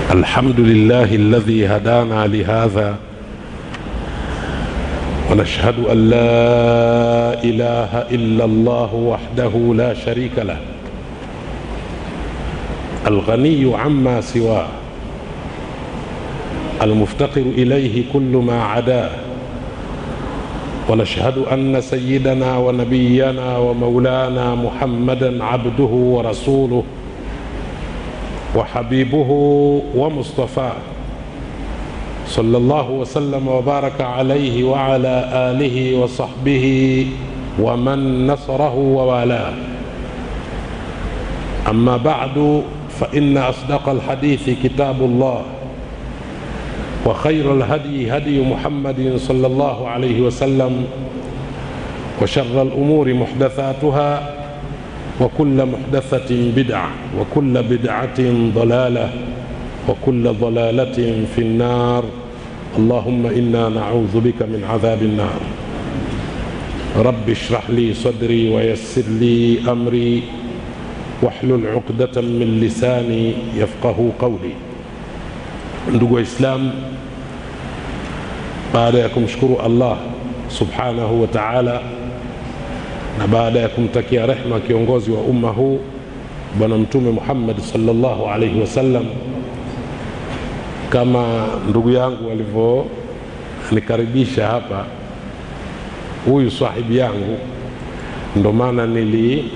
الحمد لله الذي هدانا لهذا ونشهد ان لا اله الا الله وحده لا شريك له الغني عما سواه المفتقر اليه كل ما عداه ونشهد ان سيدنا ونبينا ومولانا محمدا عبده ورسوله وحبيبه ومصطفاه صلى الله وسلم وبارك عليه وعلى اله وصحبه ومن نصره ووالاه اما بعد فان اصدق الحديث كتاب الله وخير الهدي هدي محمد صلى الله عليه وسلم وشر الامور محدثاتها وكل محدثه بدعه وكل بدعه ضلاله وكل ضلاله في النار اللهم انا نعوذ بك من عذاب النار رب اشرح لي صدري ويسر لي امري واحلل عقده من لساني يفقه قولي ndugu waislamu baada ya kumshukuru allah subhanahu wa taala na baada ya kumtakia rehma kiongozi wa umma huu bwana mtume muhammad salllahu alaihi wasallam kama ndugu yangu alivyonikaribisha hapa huyu sahibi yangu ndo maana nili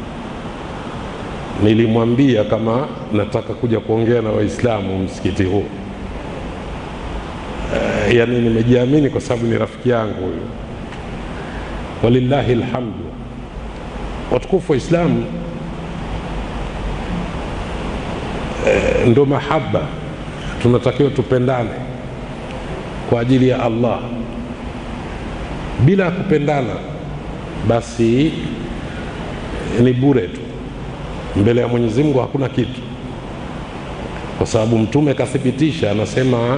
nilimwambia kama nataka kuja kuongea na waislamu msikiti huu e, yani nimejiamini kwa sababu ni rafiki yangu huyu walillahi lhamdu watukufu wa islamu e, ndo mahaba tunatakiwa tupendane kwa ajili ya allah bila kupendana basi ni bure tu mbele ya mwenyezi mungu hakuna kitu kwa sababu mtume kathibitisha anasema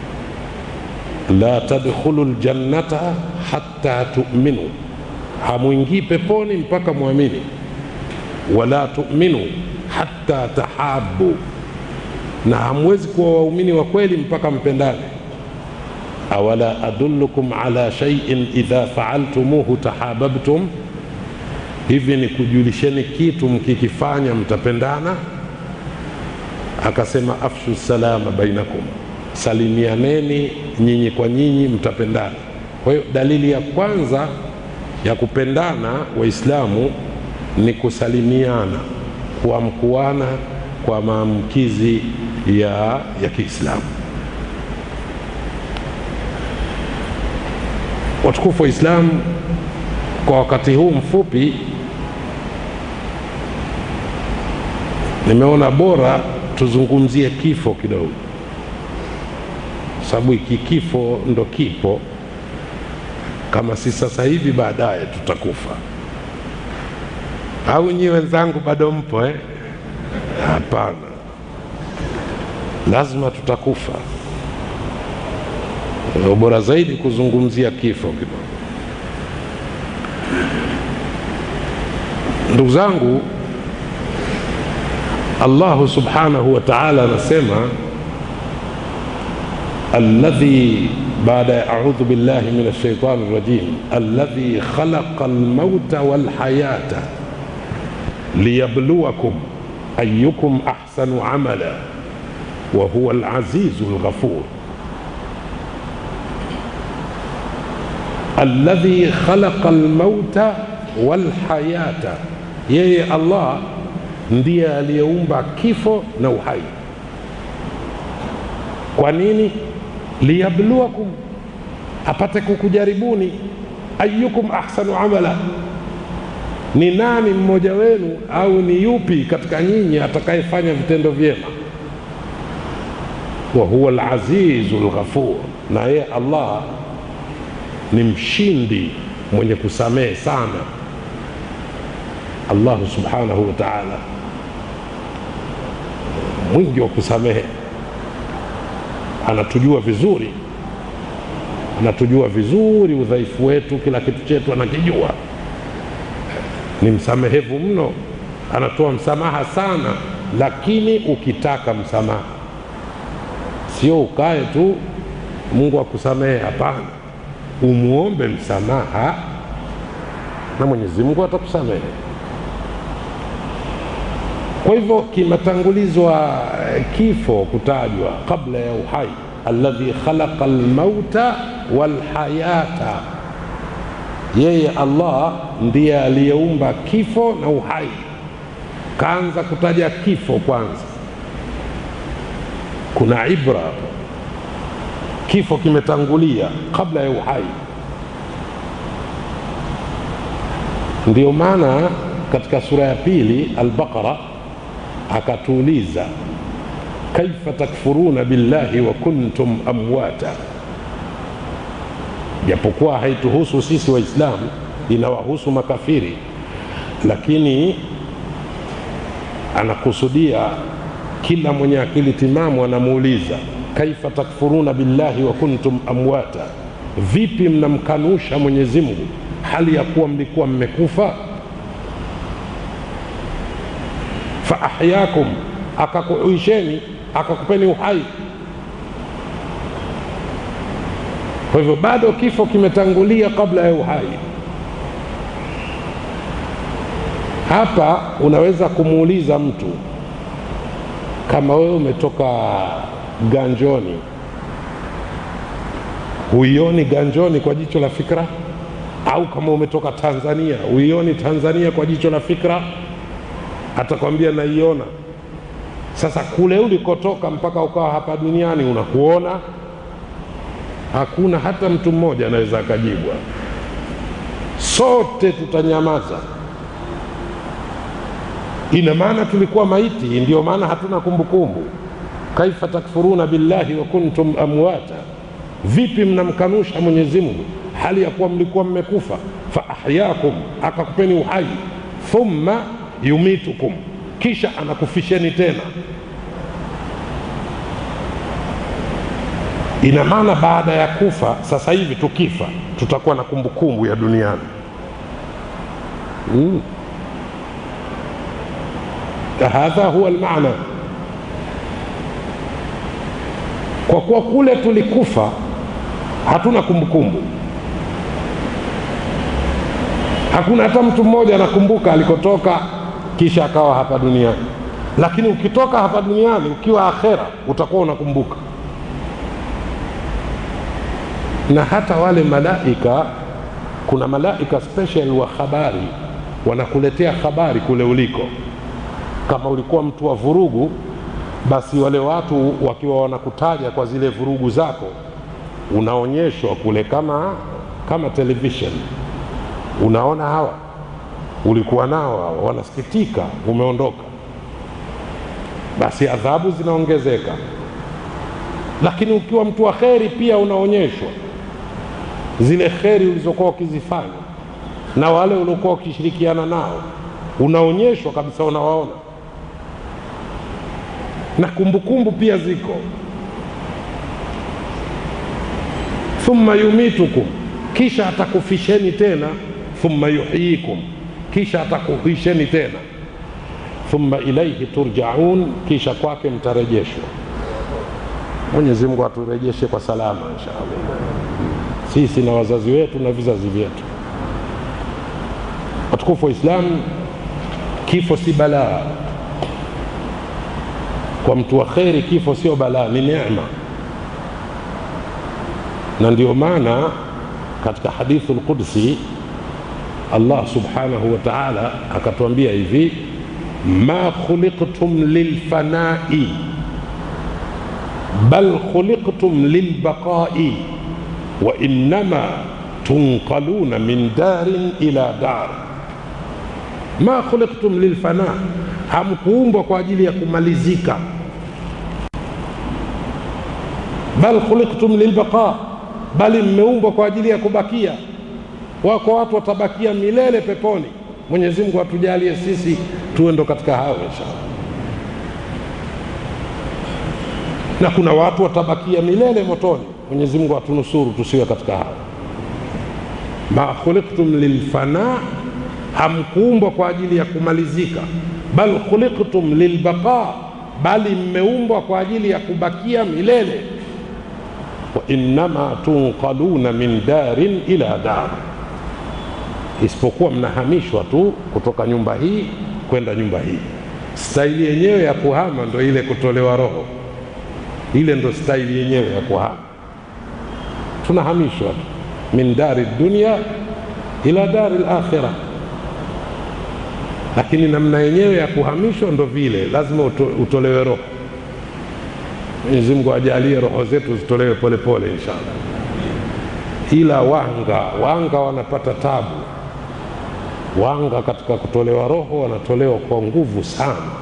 la tadkhulu ljannata hatta tuminu hamwingii peponi mpaka mwamini wala tuminu hatta tahabu na hamwezi kuwa waumini wa kweli mpaka mpendane awala adullukum ala shaiin idha faaltumuhu tahababtum hivi ni kujulisheni kitu mkikifanya mtapendana akasema afshu salama bainakum salimianeni nyinyi kwa nyinyi mtapendana kwa hiyo dalili ya kwanza ya kupendana waislamu ni kusalimiana kuamkuana kwa maamkizi ya, ya kiislamu watukufu waislamu kwa wakati huu mfupi nimeona bora tuzungumzie kifo kidogo sababu iki kifo ndo kipo kama si sasa hivi baadaye tutakufa au nyi wenzangu bado mpo eh? hapana lazima tutakufa bora zaidi kuzungumzia kifo kidogo ndugu zangu allahu subhanahu wa taala anasema alladhi baada ya audhu billahi min alshaitani rajim alladhi khalaqa almauta walhayata liyabluwakum ayukum ahsanu amala wa huwa alazizu lghafur alladhi khalaqa almauta walhayata yeye allah ndiye aliyeumba kifo na uhai kwa nini liyabluwakum apate kukujaribuni ayukum ahsanu amala ni nani mmoja wenu au ni yupi katika nyinyi atakayefanya vitendo vyema wa huwa alazizu lghafur na yeye allah ni mshindi mwenye kusamehe sana allahu subhanahu wa taala mwingi wa kusamehe anatujua vizuri anatujua vizuri udhaifu wetu kila kitu chetu anakijua ni msamehevu mno anatoa msamaha sana lakini ukitaka msamaha sio ukae tu Mungu akusamehe. Hapana, umwombe msamaha na Mwenyezi Mungu atakusamehe. Kwa hivyo kimetangulizwa kifo kutajwa kabla ya uhai, alladhi khalaqa almauta walhayata, yeye Allah ndiye aliyeumba kifo na uhai. Kaanza kutaja kifo kwanza, kuna ibra hapo. Kifo kimetangulia kabla ya uhai. Ndiyo maana katika sura ya pili Al-Baqara akatuuliza kaifa takfuruna billahi wa kuntum amwata, japokuwa haituhusu sisi Waislamu, inawahusu makafiri, lakini anakusudia kila mwenye akili timamu anamuuliza kaifa takfuruna billahi wa kuntum amwata, vipi mnamkanusha Mwenyezi Mungu hali ya kuwa mlikuwa mmekufa? fa ahyakum, akakuisheni akakupeni uhai. Kwa hivyo bado kifo kimetangulia kabla ya uhai. Hapa unaweza kumuuliza mtu kama wewe umetoka ganjoni, huioni ganjoni kwa jicho la fikra? Au kama umetoka Tanzania, huioni Tanzania kwa jicho la fikra? Atakwambia naiona. Sasa kule ulikotoka mpaka ukawa hapa duniani unakuona? Hakuna hata mtu mmoja anaweza akajibwa. Sote tutanyamaza. Ina maana tulikuwa maiti, ndio maana hatuna kumbukumbu. Kaifa takfuruna billahi wa kuntum amwata, vipi mnamkanusha Mwenyezi Mungu hali ya kuwa mlikuwa mmekufa? Fa ahyakum, akakupeni uhai. Thumma yumitukum, kisha anakufisheni tena. Ina maana baada ya kufa, sasa hivi tukifa, tutakuwa na kumbukumbu ya duniani mm. Hadha huwa almaana. Kwa kuwa kule tulikufa, hatuna kumbukumbu, hakuna hata mtu mmoja anakumbuka alikotoka kisha akawa hapa duniani. Lakini ukitoka hapa duniani ukiwa akhera, utakuwa unakumbuka. Na hata wale malaika, kuna malaika special wa habari, wanakuletea habari kule uliko kama ulikuwa mtu wa vurugu, basi wale watu wakiwa wanakutaja kwa zile vurugu zako, unaonyeshwa kule kama kama television. Unaona hawa ulikuwa nao, hawa wanasikitika, umeondoka, basi adhabu zinaongezeka. Lakini ukiwa mtu wa kheri, pia unaonyeshwa zile kheri ulizokuwa ukizifanya na wale uliokuwa ukishirikiana nao, unaonyeshwa kabisa, unawaona na kumbukumbu pia ziko. Thumma yumitukum, kisha atakufisheni tena. Thumma yuhyikum, kisha atakuhisheni tena. Thumma ilaihi turjaun, kisha kwake mtarejeshwa. Mwenyezi Mungu aturejeshe kwa salama insha Allah, sisi na wazazi wetu na vizazi vyetu. Watukufu wa Islamu, kifo si balaa kwa mtu wa kheri, kifo sio balaa, ni neema. Na ndio maana katika hadithu lqudsi Allah subhanahu wa ta'ala akatuambia hivi, ma khuliqtum lilfanai bal khuliqtum lilbaqai wa innama tunqaluna min darin ila dar. Ma khuliqtum lilfana hamkuumbwa kwa ajili ya kumalizika, bal khuliqtum lilbaqa, bali mmeumbwa kwa ajili ya kubakia. Wako watu watabakia milele peponi. Mwenyezi Mungu atujalie sisi tuwe ndo katika hao inshallah, na kuna watu watabakia milele motoni. Mwenyezi Mungu atunusuru tusiwe katika hao. ma khuliqtum lilfana, hamkuumbwa kwa ajili ya kumalizika bal khuliqtum lilbaqa, bali mmeumbwa kwa ajili ya kubakia milele wa innama tunqaluna min darin ila dar isipokuwa mnahamishwa tu kutoka nyumba hii kwenda nyumba hii staili yenyewe ya kuhama ndo ile kutolewa roho ile ndo staili yenyewe ya kuhama tunahamishwa tu min dari dunia ila dari lakhira lakini namna yenyewe ya kuhamishwa ndo vile lazima uto, utolewe roho mwenyezi mungu ajalie roho zetu zitolewe polepole inshallah ila wanga wanga wanapata tabu wanga katika kutolewa roho wanatolewa kwa nguvu sana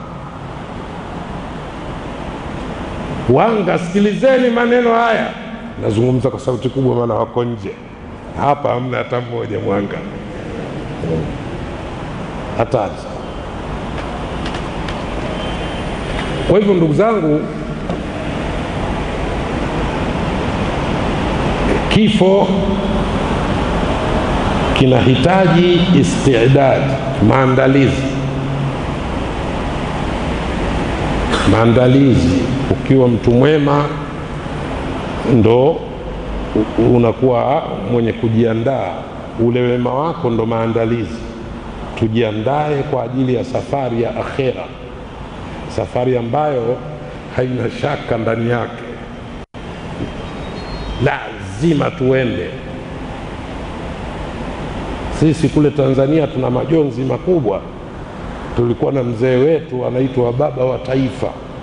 wanga sikilizeni maneno haya nazungumza kwa sauti kubwa maana wako nje hapa hamna hata mmoja mwanga hatari kwa hivyo ndugu zangu kifo kinahitaji istidad maandalizi maandalizi ukiwa mtu mwema ndo unakuwa mwenye kujiandaa ule wema wako ndo maandalizi tujiandae kwa ajili ya safari ya akhera safari ambayo haina shaka ndani yake lazima tuende sisi kule tanzania tuna majonzi makubwa tulikuwa na mzee wetu anaitwa baba wa taifa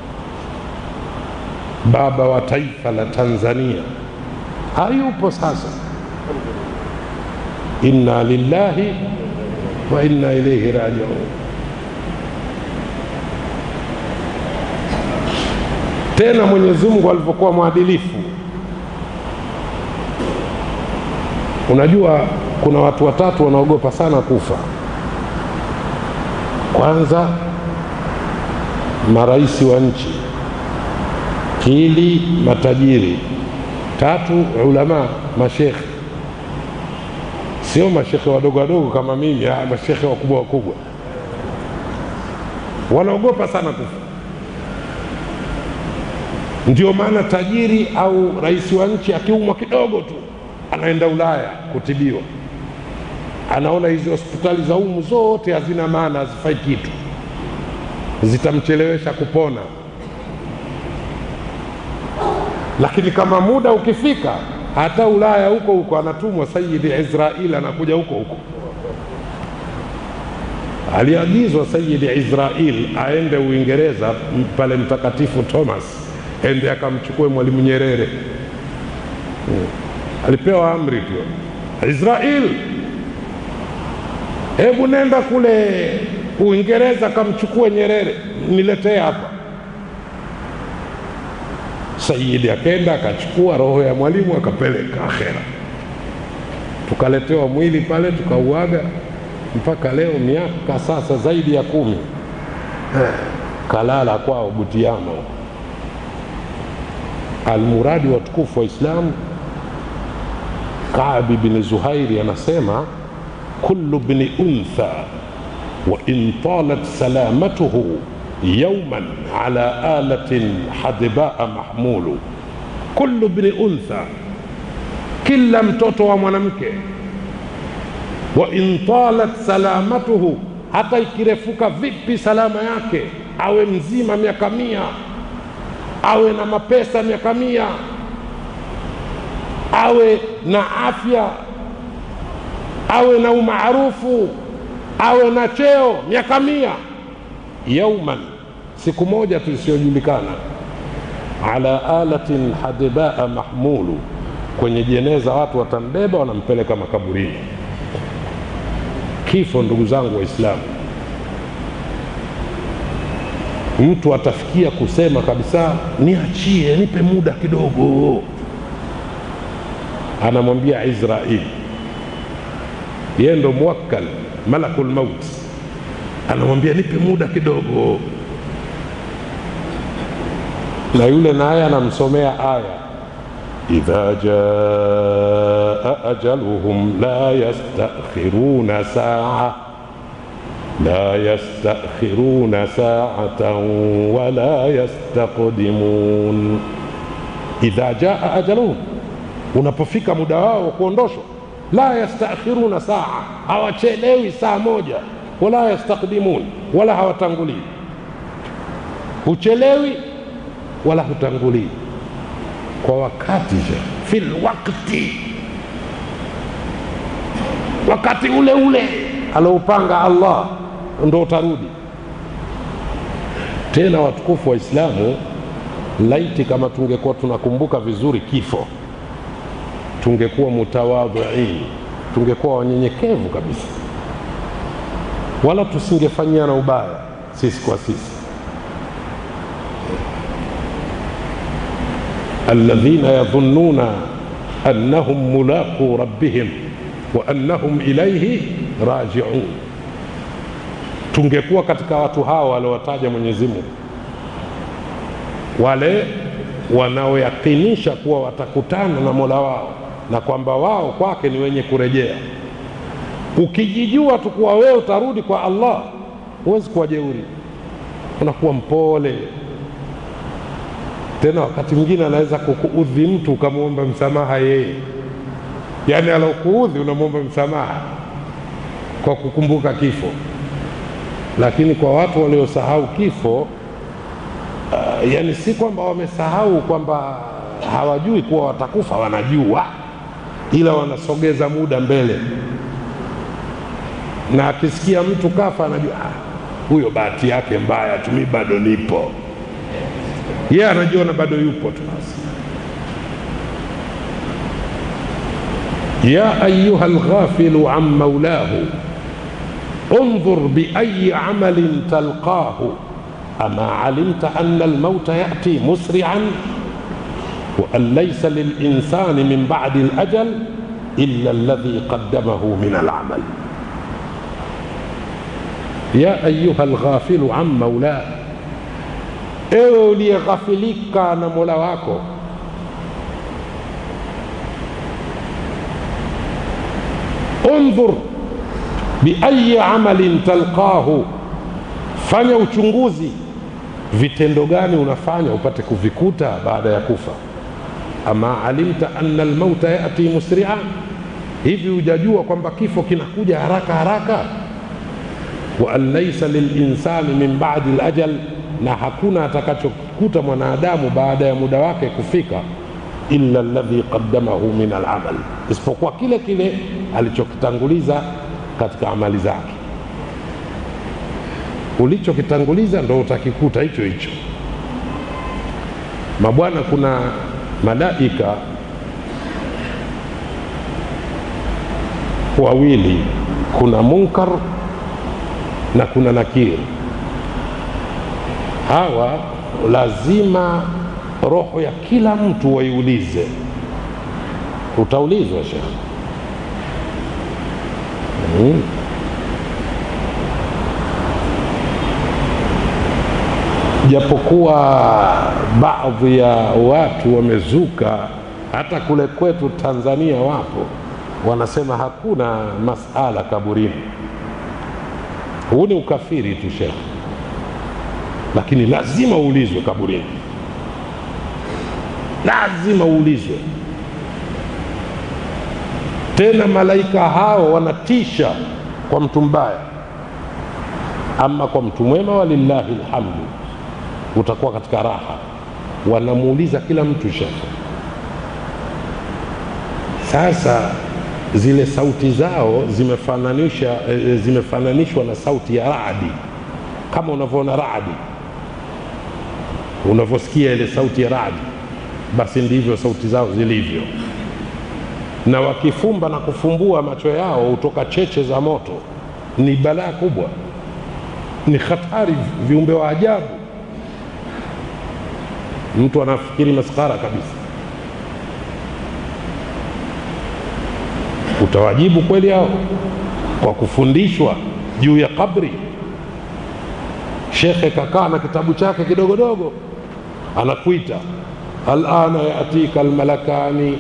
baba wa taifa la tanzania hayupo sasa inna lillahi wa inna ilaihi rajiun tena mwenyezi mungu alivyokuwa mwadilifu unajua kuna watu watatu wanaogopa sana kufa kwanza marais wa nchi pili matajiri tatu ulama mashekhe sio mashekhe wadogo wadogo kama mimi ah, mashekhe wakubwa wakubwa wanaogopa sana kufa ndio maana tajiri au rais wa nchi akiumwa kidogo tu anaenda ulaya kutibiwa anaona hizi hospitali za umu zote hazina maana hazifai kitu zitamchelewesha kupona lakini kama muda ukifika hata ulaya huko huko anatumwa sayidi israil anakuja huko huko aliagizwa sayidi israil aende uingereza pale mtakatifu thomas ende akamchukue mwalimu nyerere hmm. alipewa amri tu israil hebu nenda kule uingereza kamchukue nyerere niletee hapa sayidi akenda akachukua roho ya mwalimu akapeleka akhera tukaletewa mwili pale tukauaga mpaka leo miaka sasa zaidi ya kumi kalala kwao butiama almuradi watukufu wa islamu kabi bni zuhairi anasema kullu bni untha wa in talat salamatuhu يوما على آلة حدباء محمول كل ابن أنثى kila mtoto wa mwanamke wa in talat salamatuhu hata ikirefuka vipi salama yake awe mzima miaka mia awe na mapesa miaka mia awe na afya awe na umaarufu awe na cheo miaka mia yauman siku moja tu isiyojulikana ala alatin hadibaa mahmulu kwenye jeneza watu watambeba wanampeleka makaburini kifo ndugu zangu waislamu mtu atafikia kusema kabisa niachie nipe muda kidogo anamwambia israeli yeye ndo muwakkal malakul maut anamwambia nipe muda kidogo na yule naye anamsomea aya idha jaa ajaluhum la yastakhiruna saa la yastakhiruna saatan wala yastaqdimun idha jaa ajaluhum unapofika muda wao wa kuondoshwa la yastakhiruna saa hawachelewi saa moja wala yastaqdimun wala hawatangulii huchelewi wala hutangulii kwa wakati fil wakti wakati ule ule aloupanga allah ndo utarudi tena watukufu wa islamu laiti kama tungekuwa tunakumbuka vizuri kifo tungekuwa mutawadhiin tungekuwa wanyenyekevu kabisa wala tusingefanyiana ubaya sisi kwa sisi alladhina yadhunnuna annahum mulaqu rabbihim wa annahum ilaihi rajiun tungekuwa katika watu hao waliowataja mwenyezi mungu wale wanaoyakinisha kuwa watakutana na mola wao na kwamba wao kwake ni wenye kurejea ukijijua tu kuwa wewe utarudi kwa allah huwezi kuwa jeuri unakuwa mpole tena wakati mwingine anaweza kukuudhi mtu ukamwomba msamaha yeye yaani alokuudhi unamwomba msamaha kwa kukumbuka kifo lakini kwa watu waliosahau kifo uh, yani si kwamba wamesahau kwamba hawajui kuwa watakufa wanajua ila wanasogeza muda mbele na akisikia mtu kafa anajua ah, huyo bahati yake mbaya tu mi bado nipo yeye yeah, anajiona bado yupo tu basi ya ayuha lghafilu an maulahu انظر بأي عمل تلقاه أما علمت أن الموت يأتي مسرعا وأن ليس للإنسان من بعد الأجل إلا الذي قدمه من العمل يا أيها الغافل عن مولاه ewe uliyeghafilika na mola wako undhur biayi amalin talqahu fanya uchunguzi vitendo gani unafanya upate kuvikuta baada ya kufa ama alimta anna almauta yati musria hivi hujajua kwamba kifo kinakuja haraka haraka wa an laisa lilinsani min badi lajal na hakuna atakachokuta mwanadamu baada ya muda wake kufika illa alladhi qaddamahu min alamal isipokuwa kile kile alichokitanguliza katika amali zake ulichokitanguliza ndo utakikuta hicho hicho mabwana kuna malaika wawili kuna munkar na kuna nakir hawa lazima roho ya kila mtu waiulize utaulizwa shekh hmm. japokuwa baadhi ya watu wamezuka hata kule kwetu tanzania wapo wanasema hakuna masala kaburini huu ni ukafiri tu shekh lakini lazima uulizwe kaburini lazima uulizwe tena malaika hao wanatisha kwa mtu mbaya ama kwa mtu mwema walillahi lhamdu utakuwa katika raha wanamuuliza kila mtu shekhe sasa zile sauti zao zimefananisha e, zimefananishwa na sauti ya radi kama unavyoona radi unavyosikia ile sauti ya radi basi ndivyo sauti zao zilivyo na wakifumba na kufumbua macho yao hutoka cheche za moto ni balaa kubwa ni hatari viumbe wa ajabu mtu anafikiri maskara kabisa utawajibu kweli hao kwa kufundishwa juu ya kabri shekhe kakaa na kitabu chake kidogodogo anakuita alana yatika almalakani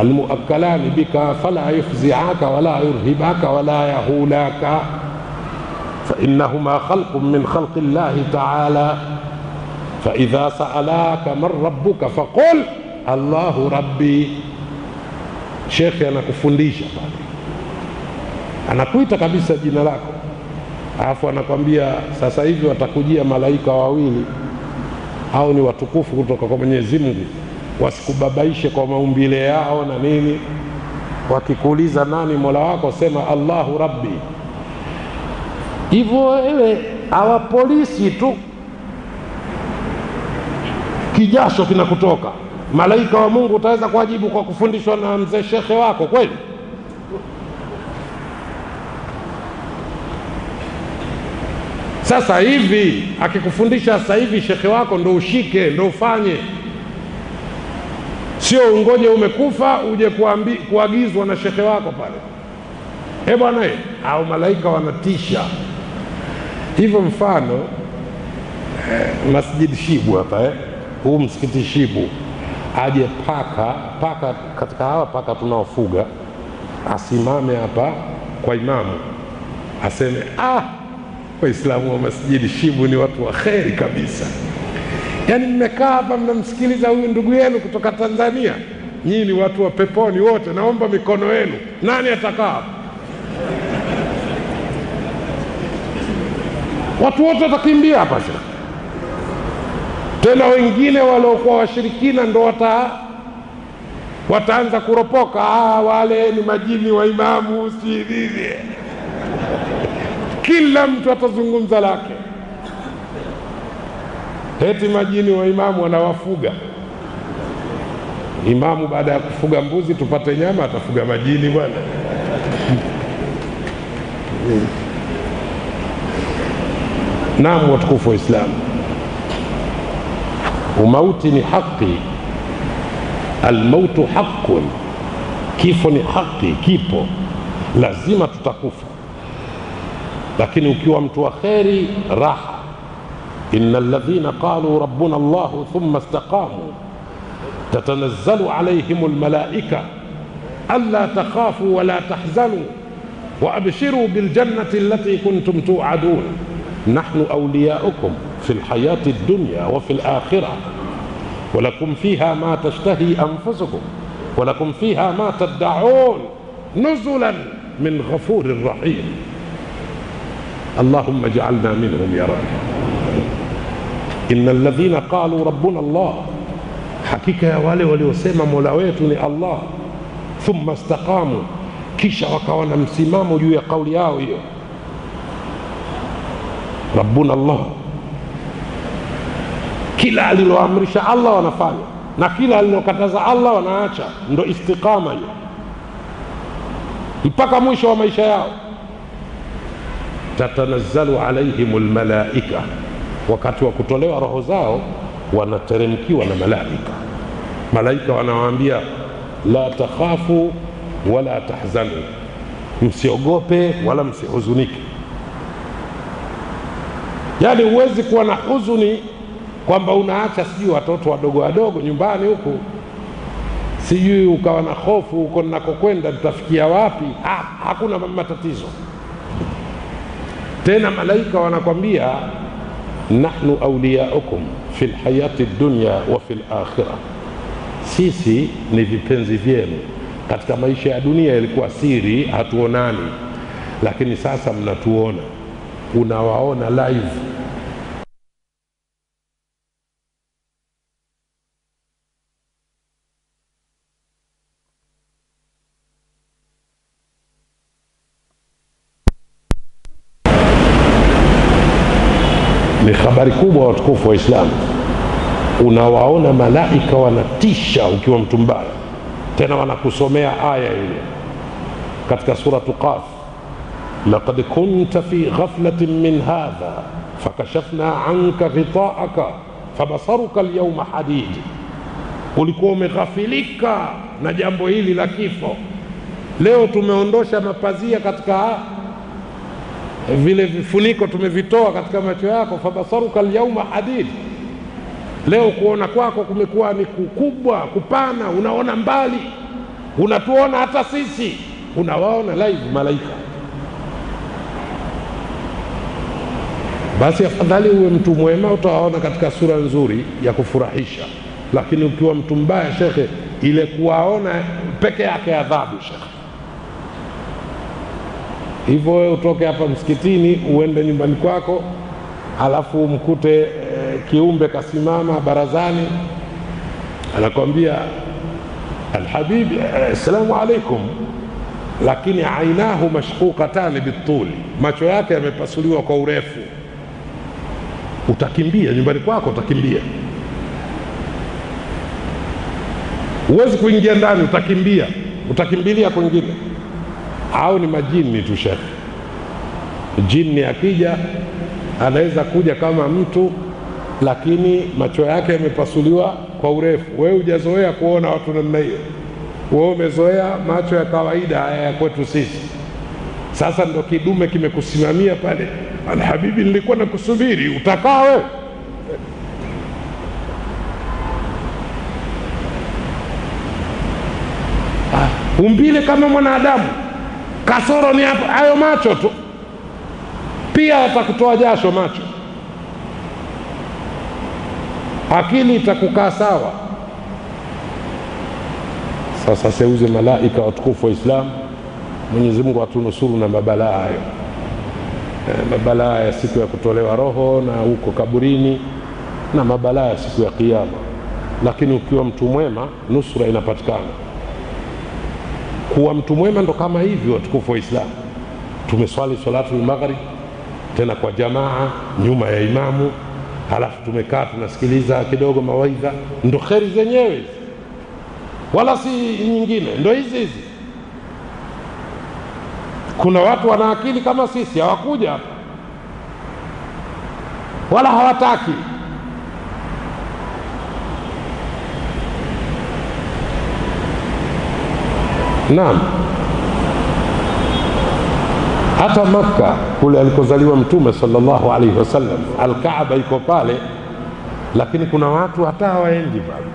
almuakkalani bika fala yufziaka wala yurhibaka wala yahulaka فإنهما خلق من خلق الله تعالى فإذا سألاك من ربك فقل الله ربي shekhe anakufundisha pale anakuita kabisa jina lako alafu anakwambia sasa hivi watakujia malaika wawili au ni watukufu kutoka kwa mwenyezi mungu wasikubabaishe kwa maumbile yao na nini wakikuuliza nani mola wako sema allahu rabbi hivyo wewe awa polisi tu kijasho kinakutoka malaika wa mungu utaweza kuwajibu kwa kufundishwa na mzee shekhe wako kweli sasa hivi akikufundisha sasa hivi shekhe wako ndo ushike ndo ufanye sio ungoje umekufa uje kuambi, kuagizwa na shekhe wako pale e bwana e, au malaika wanatisha hivyo mfano eh, masjid shibu hapa eh, huu msikiti shibu aje paka paka katika hawa paka tunaofuga asimame hapa kwa imamu aseme ah waislamu wa masjidi shibu ni watu wa kheri kabisa yaani mmekaa hapa mnamsikiliza huyu ndugu yenu kutoka tanzania nyii ni watu wa peponi wote naomba mikono yenu nani atakaa hapa watu wote watakimbia hapa shekhe tena wengine waliokuwa washirikina ndo wata wataanza kuropoka ah, wale ni majini wa imamu si nini kila mtu atazungumza lake eti majini wa imamu wanawafuga imamu baada ya kufuga mbuzi tupate nyama atafuga majini bwana naam watukufu wa islamu umauti ni haki almautu haqun kifo ni haki kipo lazima tutakufa lakini ukiwa mtu wa kheri raha ina alladhina qaluu rabbuna llahu thumma istaqamuu tatanazzalu alaihim lmalaika alla takhafu wala tahzanuu وابشروا بالجنه التي كنتم توعدون نحن اولياؤكم في الحياه الدنيا وفي الاخره ولكم فيها ما تشتهي انفسكم ولكم فيها ما تدعون نزلا من غفور رحيم اللهم اجعلنا منهم يا رب ان الذين قالوا ربنا الله حقيقه يا wale waliosema mola wetu ni allah thumma istaqamu kisha wakawa na msimamo juu ya kauli yao hiyo rabbuna allah kila aliloamrisha allah wanafanya na kila alilokataza allah wanaacha ndo istiqama hiyo mpaka mwisho wa maisha yao tatanazzalu alaihim lmalaika wakati wa kutolewa roho zao wanateremkiwa na malaika malaika wanawaambia la takhafu wala tahzanu msiogope wala msihuzunike yaani huwezi kuwa na huzuni kwamba unaacha sijui watoto wadogo wadogo nyumbani huku sijui ukawa na hofu huko ninakokwenda tutafikia wapi ha, hakuna matatizo tena malaika wanakwambia nahnu auliyaukum fi lhayati dunya wa fi lakhira sisi ni vipenzi vyenu katika maisha ya dunia ilikuwa siri hatuonani lakini sasa mnatuona unawaona live ni habari kubwa watukufu wa islamu unawaona malaika wanatisha ukiwa mtu mbaya tena wanakusomea aya ile katika suratu qaf laqad kunta fi ghaflatin min hadha fakashafna anka ghitaaka fabasaruka lyauma hadid ulikuwa umeghafilika na jambo hili la kifo leo tumeondosha mapazia katika vile vifuniko tumevitoa katika macho yako fabasaruka lyauma hadid leo kuona kwako kumekuwa ni kukubwa kupana unaona mbali unatuona hata sisi unawaona live malaika basi afadhali uwe mtu mwema, utawaona katika sura nzuri ya kufurahisha. Lakini ukiwa mtu mbaya, shekhe, ile kuwaona peke yake adhabu, shekhe. Hivyo wewe utoke hapa msikitini uende nyumbani kwako, alafu umkute e, kiumbe kasimama barazani, anakwambia alhabibi, assalamu alaikum, lakini ainahu mashquqatani bituli, macho yake yamepasuliwa kwa urefu utakimbia nyumbani kwako, utakimbia. Huwezi kuingia ndani, utakimbia, utakimbilia kwingine. Au ni majini tu shekhe. Jini akija anaweza kuja kama mtu, lakini macho yake yamepasuliwa kwa urefu. Wewe hujazoea kuona watu namna hiyo, wewe umezoea macho ya kawaida haya ya kwetu sisi. Sasa ndo kidume kimekusimamia pale Alhabibi, nilikuwa nakusubiri, utakaa wewe? Umbile kama mwanadamu, kasoro ni hapo, hayo macho tu, pia atakutoa jasho macho. Akili itakukaa sawa. Sasa seuze malaika watukufu wa Islamu, Mwenyezi Mungu atunusuru na mabalaa hayo mabalaa ya siku ya kutolewa roho na huko kaburini na mabalaa ya siku ya Kiyama. Lakini ukiwa mtu mwema, nusura inapatikana. Kuwa mtu mwema ndo kama hivyo, watukufu wa Islamu. Tumeswali salatul maghrib tena kwa jamaa nyuma ya imamu, halafu tumekaa tunasikiliza kidogo mawaidha, ndo kheri zenyewe hizi, wala si nyingine, ndo hizi hizi kuna watu wana akili kama sisi, hawakuja hapa wala hawataki. Naam, hata Makka kule alikozaliwa Mtume sallallahu alaihi wasallam, Alkaaba iko pale, lakini kuna watu hata hawaendi pale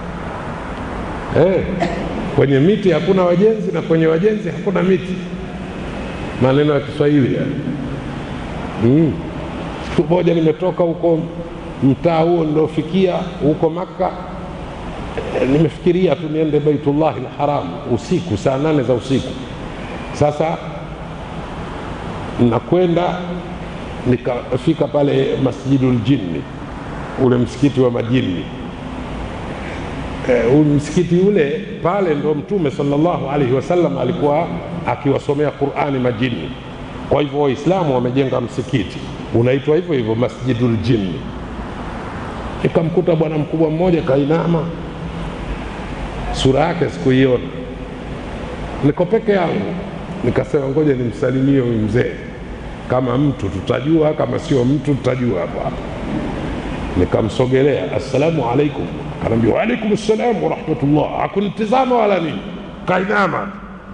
eh. Kwenye miti hakuna wajenzi na kwenye wajenzi hakuna miti maneno ya Kiswahili yani. Mm. Siku moja nimetoka huko mtaa huo niliofikia huko Makka, e, nimefikiria tu niende Baitullahi lharam usiku saa nane za usiku. Sasa nakwenda nikafika pale Masjidul Jinni, ule msikiti wa majini e, msikiti ule pale ndo Mtume sallallahu alaihi wasallam alikuwa akiwasomea Qurani majini. Kwa hivyo Waislamu wamejenga msikiti unaitwa hivyo hivyo Masjidul Jinni. Nikamkuta bwana mkubwa mmoja kainama, sura yake sikuiona, niko peke yangu. Nikasema ngoja nimsalimie huyu mzee, kama mtu tutajua, kama sio mtu tutajua hapo hapo. Nikamsogelea, assalamu alaikum. Kanaambia waalaikum ssalam warahmatullah. Hakunitizama wala nini, kainama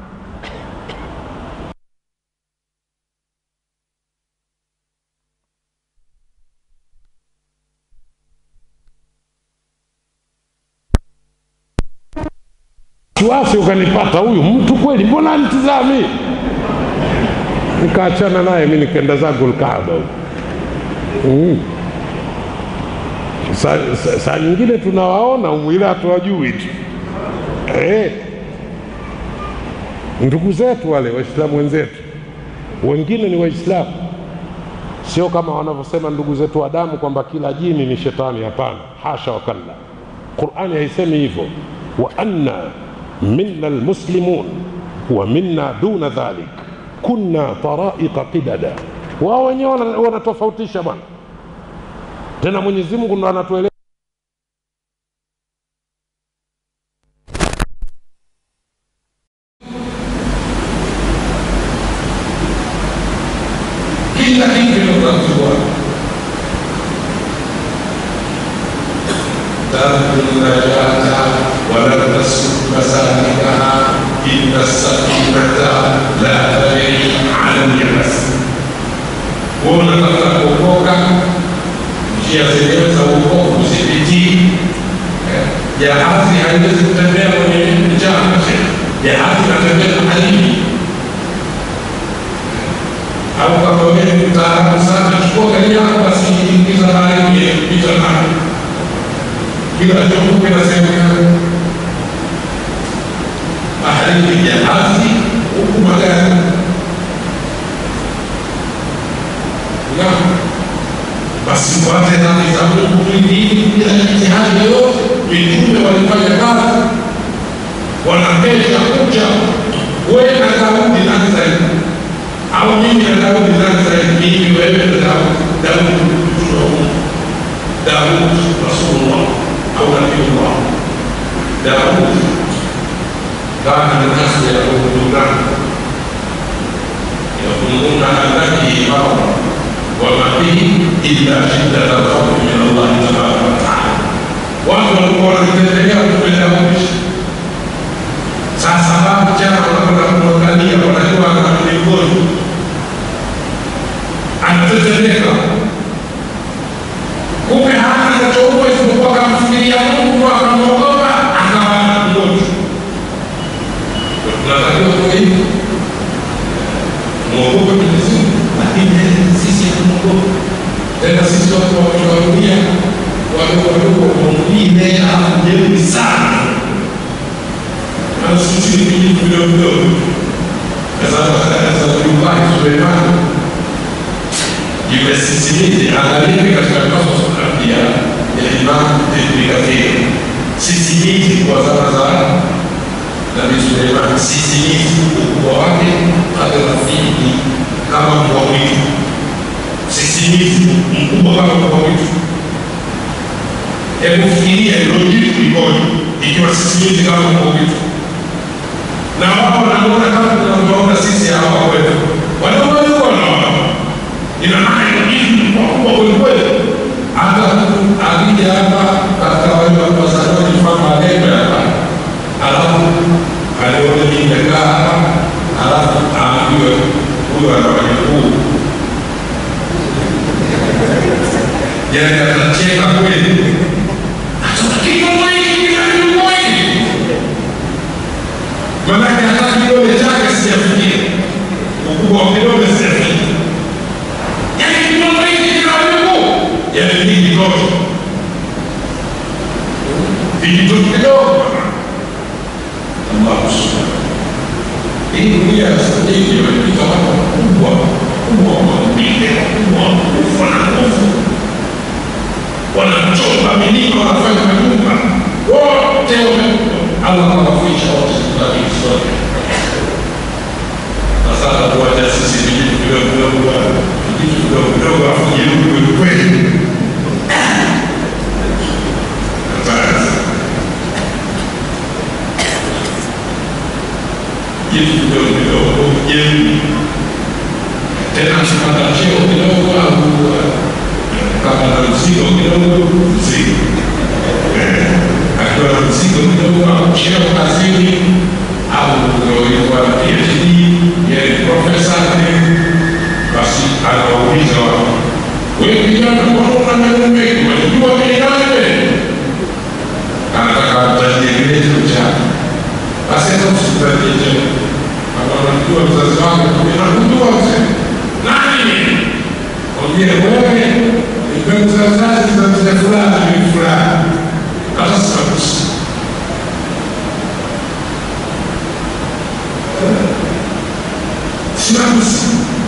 wasiwasi ukanipata, huyu mtu kweli, mbona nitizami? Nikaachana naye mi nikaenda zangu Alkaaba huko. Mm. Saa sa, sa nyingine tunawaona umwila hatuwajui tu eh. Ndugu zetu wale Waislamu wenzetu, wengine ni Waislamu, sio kama wanavyosema ndugu zetu wa damu kwamba kila jini ni shetani. Hapana, hasha wakalla. Qurani haisemi hivyo, wa anna minna almuslimun wa minna duna dhalik kunna taraiqa qidada. Wao wenyewe wanatofautisha bwana. Tena Mwenyezi Mungu ndo anatueleza kila kitu kinatambua ترجو النجاة ولم تسلك مسالكها إن السفينة لا تجري على اليبس unataka kuokoka njia zenyewe za uokovu zipitii jahazi haiwezi kutembea kwenye mchanga jahazi inatembea baharini au kama wewe mtaalamu sana chukua gari yako kila chombo kinasemekana baharini jahazi huku magari na basi mpate nani za Mungu mwingine bila jitihadi yoyote. Mitume walifanya kazi, wanakesha kucha. Wewe na Daudi nani zaidi? Au mimi na Daudi nani zaidi? Mimi, wewe na Daudi. Daudi mtume wa Mungu, Daudi Rasulullah au Nabiullah. Daudi kana min asli yaquluna yaquluna annabi imam وما به إلا شدة الخوف من الله تبارك وتعالى watu walikuwa wanatembelea kupenda mwisho. Sasa babu jana wanakwenda kumwangalia, wanajua ana mlingoni, anatetemeka, kumbe hana anachoua isipokuwa akamfikiria Mungu, akamwogopa, akawa mgonjwa. Tunatakiwa kuwa hivi, mwogope Mwenyezi Mungu, lakini sisi hatumwogope tena. Sisi watu wa dunia wadogo wadogo wengine jeuri sana, na sisi ni vijitu vidogo vidogo. Sasa Nabiullahi Suleimani yule sisimizi, angalia katika Qasas al-Anbiya ya Imam Ibn Kathir, sisimizi kwa zama za Nabii Suleiman, sisimizi ukubwa wake kadra fihi kama mbwa mwitu, sisimizi mkubwa kama mbwa mwitu. Hebu fikiria hilo jitu likoje ikiwa sisimizi kama mbwa mwitu, na wao wanaona kama tunavyoona sisi hapa kwetu, wadogo wadogo wanaona ina maana hilo jitu ni kubwa kwelikweli. Hata akija hapa katika wale wazaliwa mfano alembe hapa, alafu alione nimekaa hapa, alafu aambiwe huyo ana wajukuu, yani atacheka kweli, manake hata kidole chake sijafikia, ukubwa wa kidole sijafikia, yani kidole hiki kina wajukuu, yani ni kitoto vijitoto kidogo Allah subhanahu hii dunia sasa hivi imepita watu wakubwa kubwa maumbile wakubwa kufa na nguvu, wanachomba milima, wanafanya manyumba, wote Allah anawafuisha wote kitabu sote. Na sasa tuacha sisi vijitu vidogo vidogo, vijitu vidogo vidogo, afu jeuri kweli kweli. jitu kidogo kidogo jeuri tena akipata cheo kidogo au kama na mzigo kidogo mzigo akiwa na mzigo kidogo au cheo kazini au ilikuwa na PhD yeye profesa basi anawauliza watu wewe kijana mbona una maneno mengi unajua mimi nani anataka atajie cheo chake basi hata usitajie cheo anajua mzazi wake nakujua mzee nani mwambie wewe ikamzazazi za mzee fulani ni fulani hata sinakusi sinakusi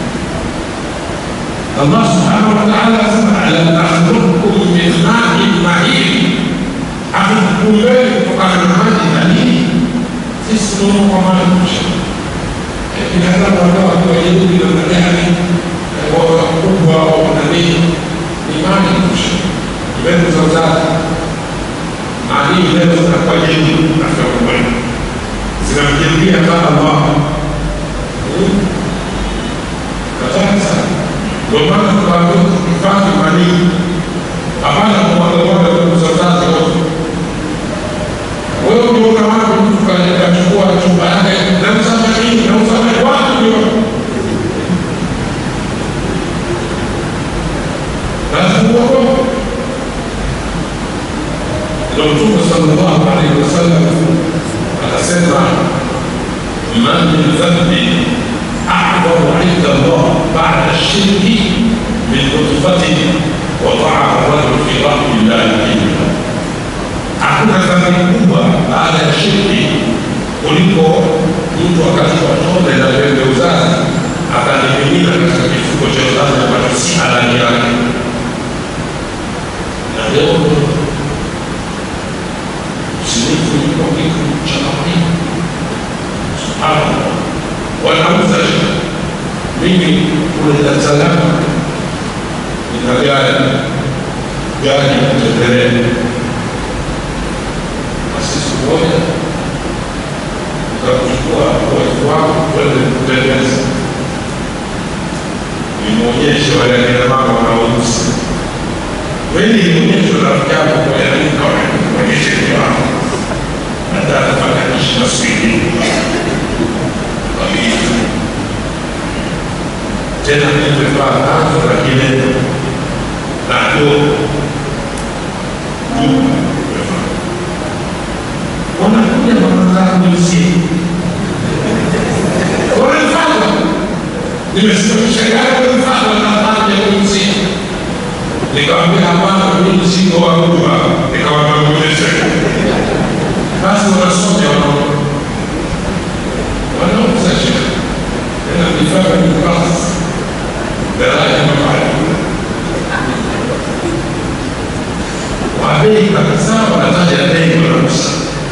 Allah subhanahu wa ta'ala asema alam akhluqukum min ma'in mahin akukumbeni kutokana na maji halili sisi tunaona kwa maji kusha binadamu ambao wakiwa jeuri namna gani wakubwa wana nini imani kusha mbegu za uzazi maadili mbegu zinakuwa jeuri katika ulimwengu zinamjeruhia kama Allah kataka sana ndio maana tunaambiwa tuhifadhi manii hapana kumwagamwaga mbegu za uzazi wote wewe unaona wapi mtu kachukua chumba yake na msafiri na usafiri watu ndio lazima uogope. Ndio Mtume sallallahu alaihi wasallam akasema, ma min dhanbi a'dhamu inda Allah ba'da shirki min nutfatin wa ta'a rajul fi rahmi llahi illa dhambi kubwa baada ya shirki kuliko mtu akachukua tonge la pembe uzazi akanimimina katika kifuko cha uzazi ambacho si halali yake. Na leo usinifu yuko kitu cha kawaida. Subhanallah, wanauza mimi kule Dar es Salaam nina gari gari ya kutembelea basi siku moja nikakuchukua watu wako kwenda kutembeza nimwonyeshe wale akina mama wanaouza kweli nionyeshe rafiki yako kwaonyeshe ni wako hata atapatanisha na swidi tena nimevaa nazo lakini nako wanakuja wanazangu usiku wanafanya nimesimamisha gari wanafanya wanafanya usiku nikamwambia hapana mimi siko wakubwa nikawatambulisha basi wanasoja wanauza shida tena vifaa vya klasi daraja mabaya wabei kabisa wanataja bei wanauza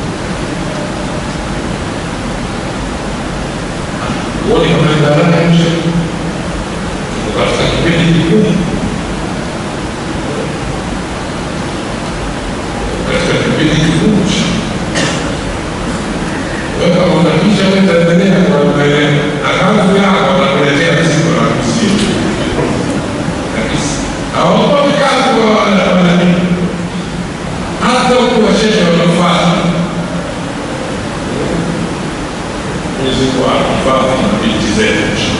uone kama ni daraja nje tuko katika kipindi kigumu katika kipindi kigumu wewe kama unakisha wewe utaendelea kwa mbele na kama yako watakuletea mzigo na kusia kabisa hawaogopi kazi kwa wanani hata ukiwashesha wanafuata Mwenyezi Mungu ahifadhi binti zetu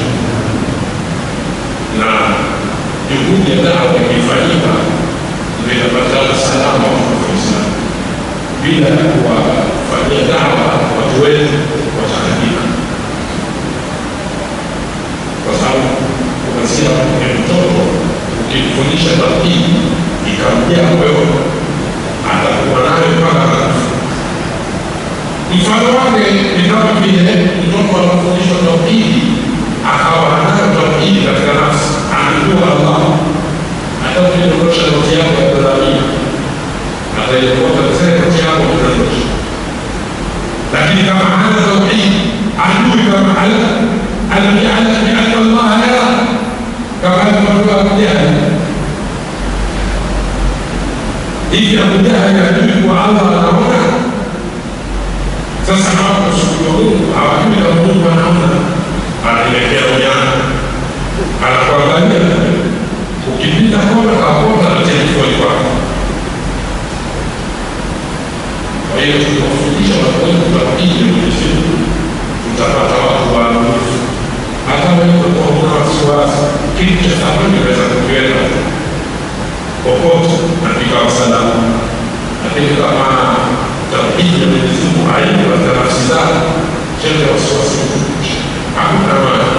na juhudi ya dawa ikifanyika zinapatikana salama kwa Waislamu bila kuwafanyia dawa watu wetu wataharibika, kwa sababu kuanzia ya mtoto ukimfundisha tauhidi ikamjaa wewe, atakuwa nayo mpaka anakufa. Mfano wake ni kama vile mtoto anafundishwa tauhidi akawa anayo tauhidi katika nafsi, anajua Allah, hata ukidondosha noti yako ya kudhamia ataikuota zile noti yako kudondosha, lakini kama hana tauhidi, ajui kama ala alam yalam bianna Allah yara, kama alivyojua Abu Jahal hivi Abu Jahal ajui kuwa Allah anaona sasa hawa kushukuru Mungu hawajui kama Mungu anaona, anaelekea ujana, anakuangalia ukipita kona kakona natia kifuani kwako. Kwa hiyo tukiwafundisha watu wetu tauhidi ya Mwenyezi Mungu, tutapata watu waaminifu. Hata wewe kwa una wasiwasi, kitu cha thamani unaweza kukiweka popote na kikawa salama, lakini kama tauhidi ya Mwenyezi Mungu haipo katika nafsi zako, chenye wasiwasi hakuna maana.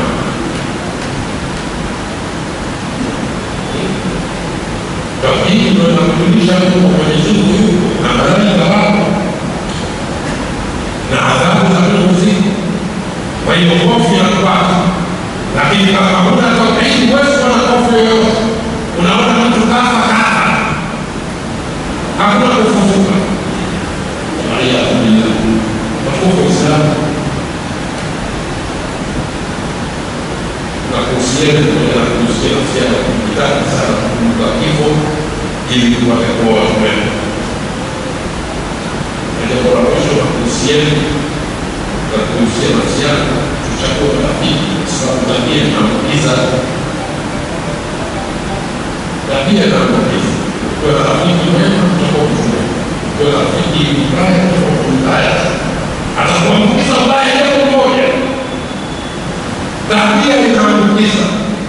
Tauhidi ndio inakufundisha mtu kwa Mwenyezi Mungu yuko na malaika wako na adhabu za Mungu ziko. Kwa hiyo hofu inakupata, lakini kama huna tauhidi huwezi kuwa na hofu yoyote. Unaona mtu kafa kafa, hakuna kufufuka waliyadhu billah watukufu Waislamu na kuhusiana pamoja na kuhusia nafsi yako kujitahidi sana kukumbuka kifo ili tupate kuwa watu wema. Na jambo la mwisho la kuhusiana na kuhusia nafsi yako tuchague rafiki, kwa sababu tabia inaambukiza. Tabia inaambukiza. Ukiwa na rafiki mwema utakuwa mtu mwema kwa rafiki mbaya kwa mbaya atakuambukiza mbaya jambo moja, tabia itaambukiza.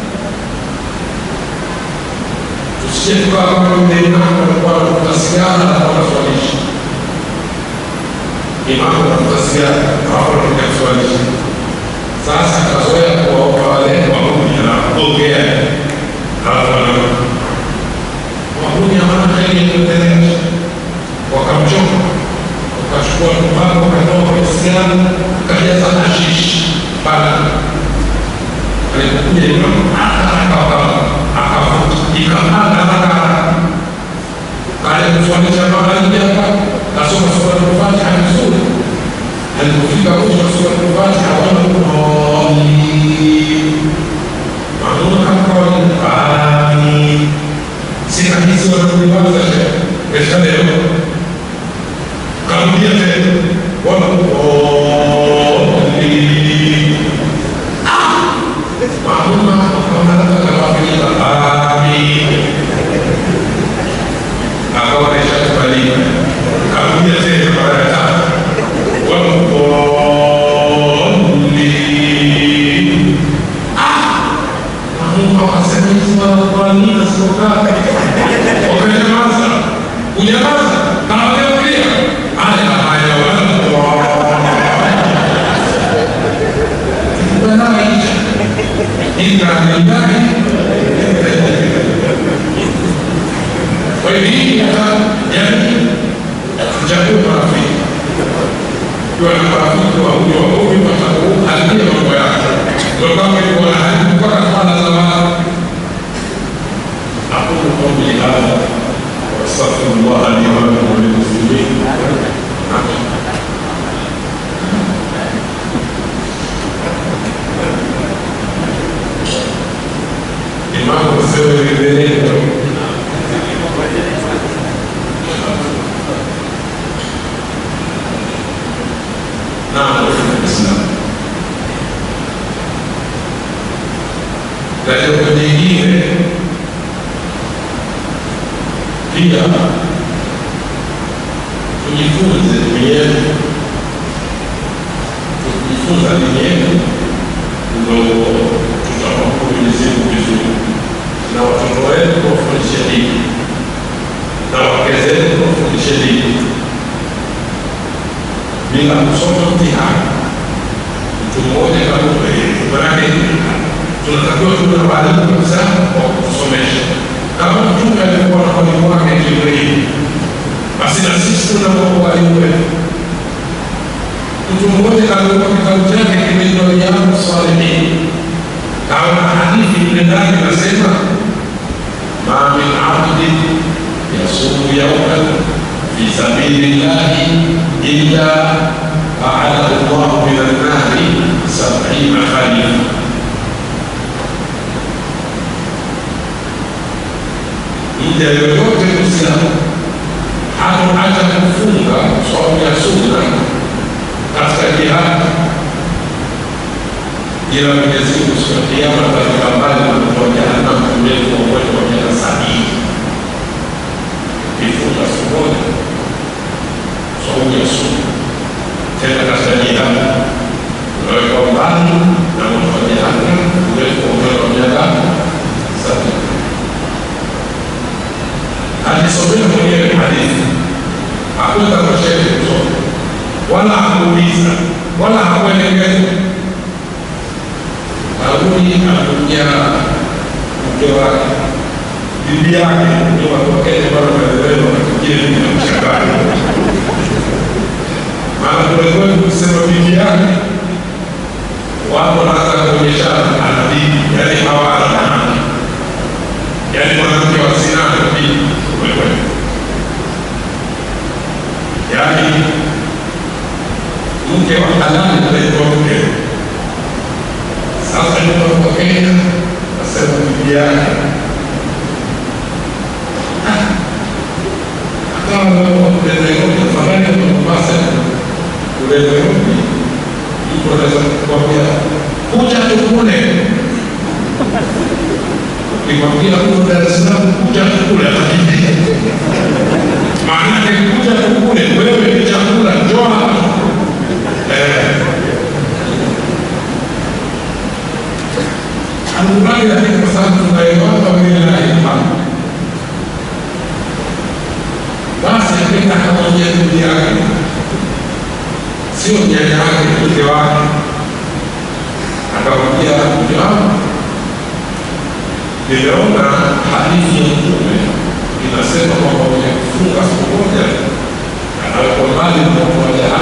Tusije tukawa kama mlemavu alikuwa anavuta sigara na wanaswalisha, imamu anavuta sigara hapo anakuja kuswalisha. Sasa kazoea kuwaomba wale wahuni, anaongea halafu anaona wahuni hawana heri ya kuendelea wakamchoma akachukua tumbaku akatoa kwenye sigara kajaza hashishi pale alipokuja imamu akavuta ikapanda haraka baada ya kuswalisha magharibi hapa kasoma suratul Fatiha vizuri alipofika mwisho wa suratul Fatiha wana Mamun akawa amin sina hizi wanakuliwaza kesha leo karudia tena wala Mamun akawa amin akawa ameshakubalika karudia tena mara ya tatu wamdolin Mungu akasema hizi wanakuamini sikokaa wakanyamaza kunyamaza kawageukia haya haya wanakuanaisha ikanimbari kwa hiyo hii hata jamii tuchague marafiki kiwa na marafiki wa huyo wa huyu watakuharibia mambo yake ndio kama ilikuwa na hali mpaka kwana za watu أقول قولي هذا وأستغفر الله لي ولكم وللمسلمين إمام السوي بينه نعم الإسلام katika nyingine pia tujifunze dini yetu tukijifunza dini yetu ndo tutakuwa Mwenyezi Mungu vizuri na watoto wetu wafundishe dini na wake zetu wafundishe dini bila kusoma mtihani mtu mmoja kama manake tunatakiwa tuwe na walimu kabisa wa kutusomesha kama mtume alikuwa na mwalimu wake Jibrili, basi na sisi tuna walimu wetu. Mtu mmoja kaandika kitabu chake kinaitwa Riyadu Salihin, kaona hadithi mle ndani inasema ma min abdin yasumu yauman fi sabili llahi illa aadahu llahu min annari sabina khalifa mja yoyote Muislamu hatoacha kufunga saumu ya sunna katika jihadi, ila Mwenyezi Mungu siku ya Kiyama ataweka mbali na moto wa Jahannam mrefu wa mwendo wa miaka sabini. Kifunga siku moja saumu ya sunna tena katika jihadi, unaweka mbali na moto wa Jahannam mrefu wa mwendo wa miaka sabini alisomea mwenyewe hadithi, hakwenda kwa shehe kusoma wala hakuuliza wala hakuelekeza. Karuni anakuja mke wake, bibi yake ndio watokee bado maelewano wanafikiri mimi namshangaa, maana kule kwetu kusema bibi yake watu wanaanza kuonyesha ana bibi, yaani hawana maana, yaani mwanamke wa sina ana bibi kwelikweli, yaani mke wa halali anaitwa mke. Sasa inapotokea nasema bibi yake uleweoni mtu anaweza kukwambia kuja tukule, ukimwambia huko Dar es Salaam kuja tukule, atakimbia. Maana yake kuja tukule, wewe ni chakula, njoo hapa eh. Anubali lakini kwa sababu tunaelewana wengine na ifahamu basi akaenda akamwambia bibi yake, sio nyanya yake, mke wake. Akamwambia mke wangu, nimeona hadithi ya Mtume inasema kwamba mwenye kufunga siku moja anawekwa mbali na moto wa jahannam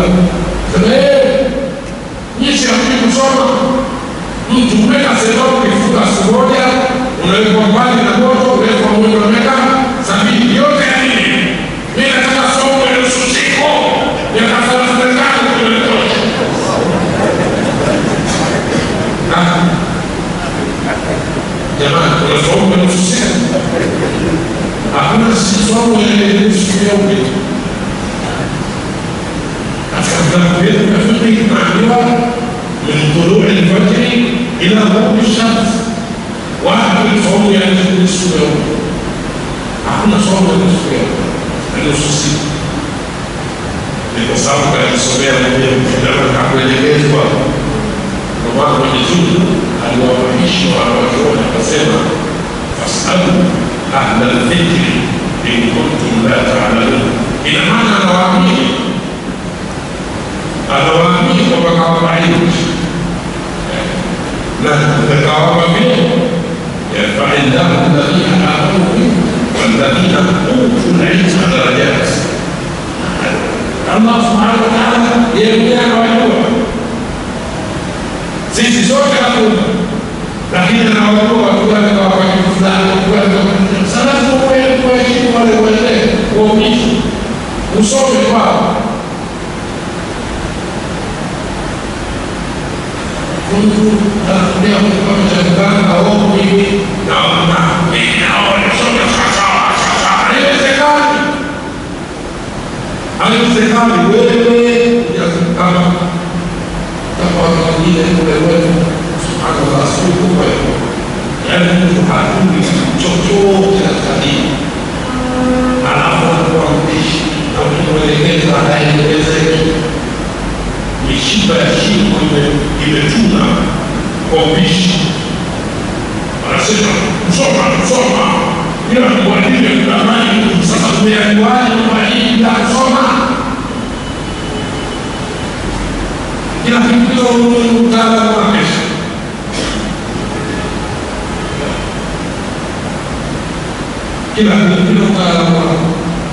sema eh, nyinyi hamjui kusoma. Mtu umeka sehemu ukifunga siku moja, unawekwa mbali na moto, unawekwa mwendo wa miaka sabini yote ya nini? Mimi nataka somo ya nusu siku miaka thelathini na tano kunatosha. Ah. Jamani, kuna somo ya nusu siku? Hakuna si somo ya nusu nyeupe. Katika vitabu vyetu vya fiqh tunaambiwa min tului lfajri ila ghurubi shams, wapi somo ya nusu nyeupe? Hakuna somo ya nusu nyeupe na nusu siku. Ni kwa sababu kanisomea mwenyewe kitabu kakuelekezwa kwa maana Mwenyezi Mungu aliwafahamisha wanawachuoni akasema, fasalu ahla dhikri in kuntum la taalamun. Ina maana anawaamini anawaamini kwamba kawapa ilmu na kawapa vyeo yarfai llahu alladhina amanu minkum walladhina utul ilma darajat. Allah subhanahu wa taala yeye mwenyewe anawajua sisi sote hatuna, lakini anawajua watu wake kwa wakati fulani, watu wake kwa wakati fulani. Sasa lazima uende kuwaheshimu wale wazee, kuwaumishi, usome kwao. Mtu anakuambia mtu kama cha mganga au mimi naona mimi naona soma sawasawa sawasawa, haiwezekani, haiwezekani. Wewe kama kama watu wengine kule wetu, subhanallah, sio kubwa hiyo. Yaani mtu hatumi chochote katika dini, alafu anakuwa mpishi na ukimwelekeza haelewezeki. Mishipa ya shingo ime- imetuna kwa upishi, anasema kusoma kusoma, ila kuadili kudamani. Sasa tumeajuaje kwamba hii bila kusoma kila kitu mtaalamu wake. Kila kitu mtaalamu wake.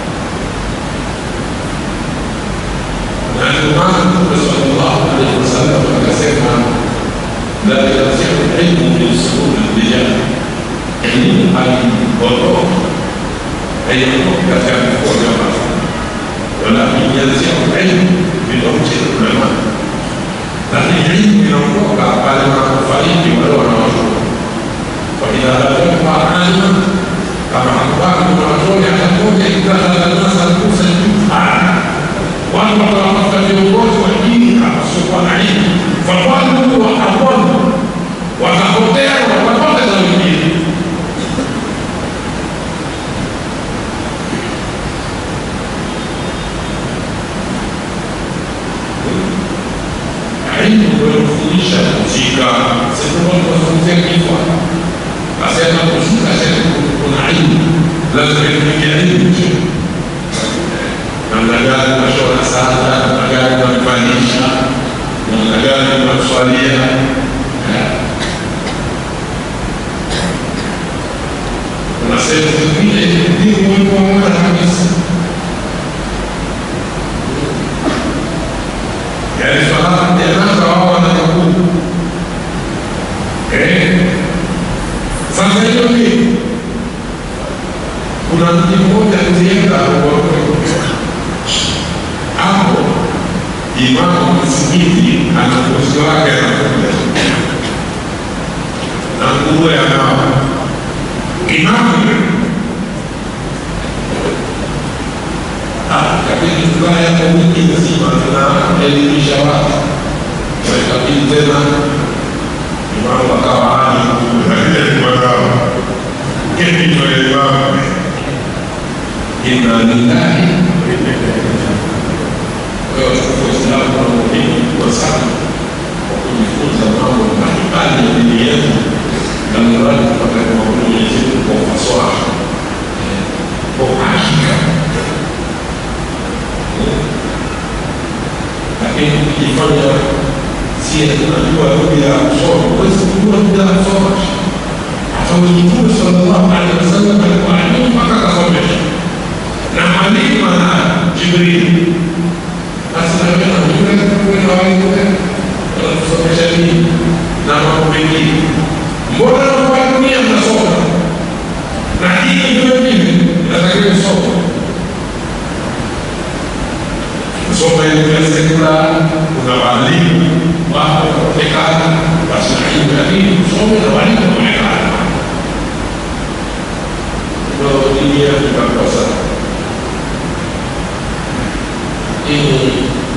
Na ndio maana Mtume sallallahu alaihi wasallam akasema la yarjiu ilmu min suduri rijal, elimu haiondoki haiondoki katika vifua vya watu, walakin yarjiu ilmu min umri ulama lakini ilmu inaondoka pale wanapofariki wale wanaotoka. Faidha lam yakfa alima, kama hakubaki wanawachuoni hata mmoja, ikitaka nasa kusa juhala, watu watawatafuta viongozi wa dini wasiokuwa na ilmu, fadhalu wa adhalu, watapotea watapoteza wengine. ilmu kufundisha kuzika. Sisi tunazungumzia kifo, asema kuzika, sema kuna ilmu, lazima itumike ilmu tu, namna gani unashona sanda, namna gani unamfanyisha, namna gani unamswalia. Kuna sehemu zingine dini Mungu mmoja kabisa yaani swala janaza wao wanakaburi eh. Sasa hiyo ni kuna mji mmoja tulienda hapo, imamu msikiti ana mkosi wake anakuja na nguruwe anao imamu kabidi tukae hapo wiki nzima tunaelimisha watu, ikabidi tena imamu akawa hali mazao kepitoleimamu inna lillahi kwa hiyo watukufu Waislamu kuna umuhimu mkubwa sana wa kujifunza mambo mbalimbali ya dini yetu na mradi tupate kumwabudu Mwenyezi Mungu kwa ufasaha, kwa uhakika lakini ukijifanya sie tunajua lugha ya kusoma, huwezi kujua lugha ya kusoma. Hata Mtume sallallahu alaihi wasallam alikuwa alimu mpaka akasomesha, na mwalimu ana Jibril basi na wewe na yule wewe na walimu wewe wanatusomesha nini na mambo mengine. Mbona kwa dunia mnasoma na dini vile vile inatakiwa kusoma kusoma elimu ya sekula, kuna walimu wapo wanaonekana, basi na elimu ya dini kusome na walimu wanaonekana. Ndio dini yetu inakosa ini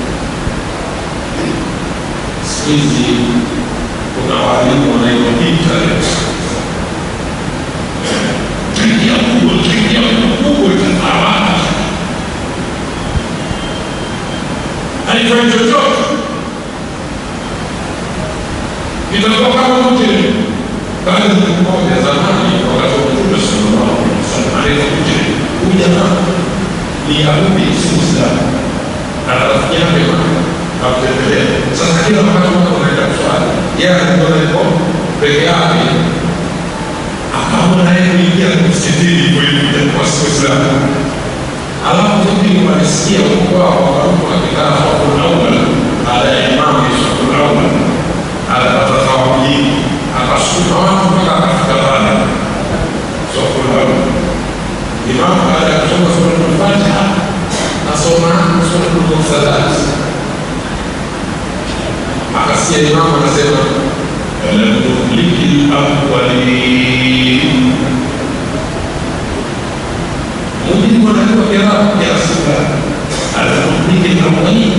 siku hizi kuna walimu wanaitwa internet Tuingia Google, tuingia Google tazama. Haifai chochote. Itakuwa kama mtu bali mmoja zamani wakati wa Mtume sallallahu alaihi wasallam alikuja huyu jamaa ni Yahudi si Muislamu. Ana rafiki yake akutembelea. Sasa kila wakati watu wanaenda kuswali, yeye alikuwa yuko peke yake akaona yeye kuingia msikitini kuingia kwa Uislamu. Alafu mimi walisikia huko wao wakaruka wakikaa hapo naula baada ya imamu Yesu naula alipata thawabu nyingi akasukuma watu mpaka akafika pale soko naula. Imamu baada ya kusoma suratul Fatiha nasoma suratul Mursalat akasikia imamu anasema lam nuhliki al-awwalin mujibu wanajua kiarabu ya rasulullah alatuhliki al-awwalin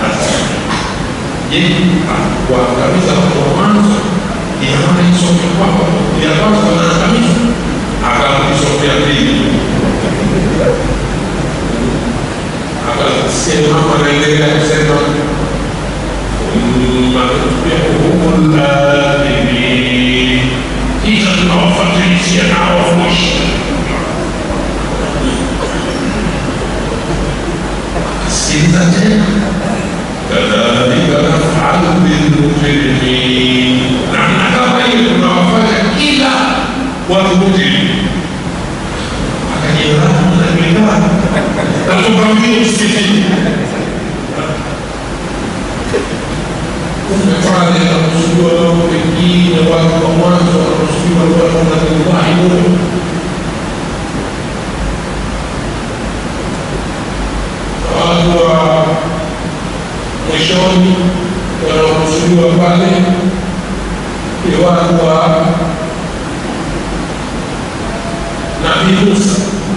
je kuangamiza watu wa mwanzo ina maana isome kwako ya kwanza wanaangamiza akaisomea pili akasikia imamu anaendelea kusema ثم نتبعهم الآخرين إذا توفت نعرف مش sikiliza tena kadhalika nafalu bilmujrimin namna kama hiyo tunawafanya kila watu mujrimu akajiraa najulikana natukwambia msikitini pale anakusudiwa mambo mengine, watu wa mwanzo wanakusudiwa watu wanatullahi Mungu. Watu wa mwishoni wanaokusudiwa pale ni watu wa Nabii Musa,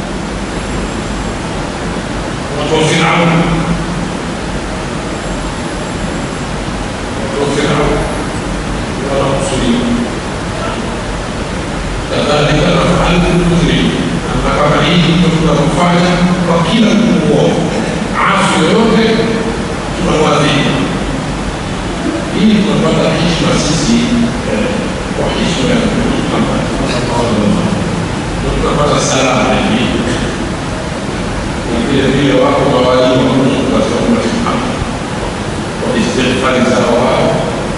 watu wa Firauni وفرعون ورسله كذلك نفعل بالمجرمين أما kama hii tunafanya kwa kila mtu mwovu asi yoyote tunamwadhibu ili tunapata heshima sisi kwa heshima ya Muhammad tunapata salama hivi na vile vile wako mawalimu wa Mungu katika ummati Muhammad والاستغفار زوال